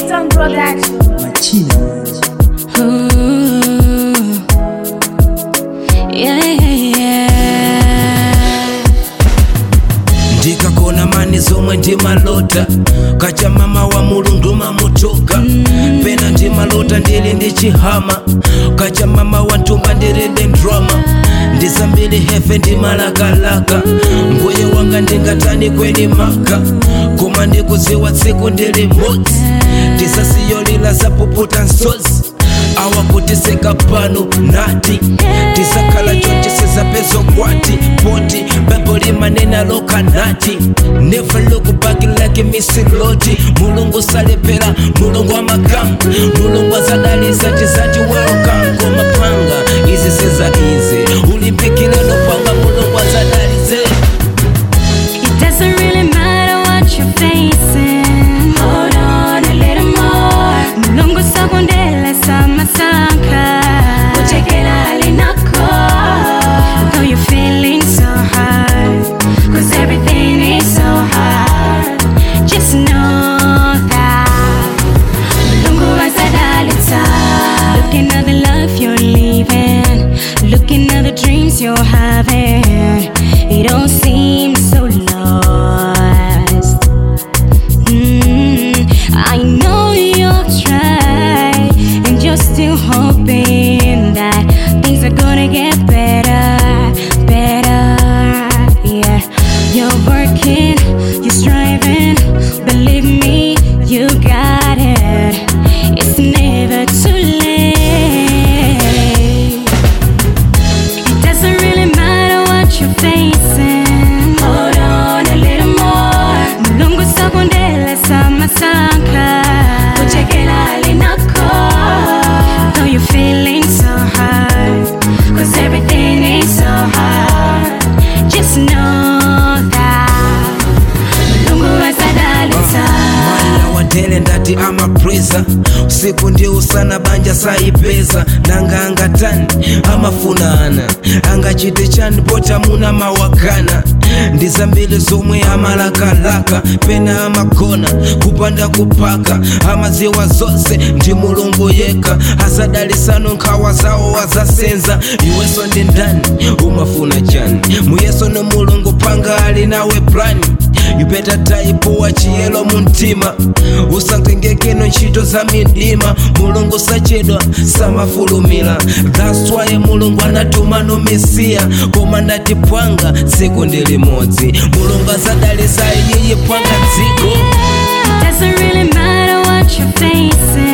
Kingston Production. machina Ooh. Yeah, yeah, yeah. ndikakona mani zomwe ndimalota kacha mama wa mulungu mamutoka pena ndimalota ndili ndi chihama kacha mama wa ntumba ndilinde ndrama ndisambili hefe ndimalakalaka mbuye wanga ndingatani kweni maka koma ndikuziwa tsiku ndili modzi tisasiyolila zapuputa nsozi awakutiseka pano nati tisakhala choncheseza pezo kwati poti baibo limanena lokanati never look back like misiloti mulungu salepera mulungu amakamu mulungu azadalisa tizati welcome komapanga izi seza izi ulimpikile lopanga mulungu azadalize It doesn't really matter what you're facing. Hold on a little more. Mulungu sakundele samasaka. Uchekela alinako. Though you're feeling so hard. Cause everything is so hard. Just know that. Mulungu azadalitsa. Looking at the life you're living. Looking at the dreams you're having. It all seems so lost. Mm, I know you've tried, and you're still hoping that things are gonna get better, better. Yeah, you're working, you're striving. Believe me, you got it. It's never too late. It doesn't really matter what you're facing. Hold on a little more. Mulungu sakundele samasaka. Uchekela alinako. Though you're feeling so hard. Cause everything is so hard. Just know that. Mulungu azadalitsa. mwana watele ndati amapresa usiku ndi usana banja saipeza nanga angatani amafunana angachite chani pota muna mawakana ndi zambiri zomwe amalakalaka pena amakona kupanda kupaka amaziwa zonse ndi mulungu yekha azadalisano nkhawa zawo azasenza iwenso ndi ndani umafuna chani muyeso no mulungu panga ali nawe plani you better type wa chiyelo muntima usangengekeno ntchito za midima mulungu sachedwa samafulumira that's why mulungu anatumano mesiya koma ndati pwanga tsiku ndi limodzi mulungu azadalisa iyiyi pwanga dziko It doesn't really matter what you're facing.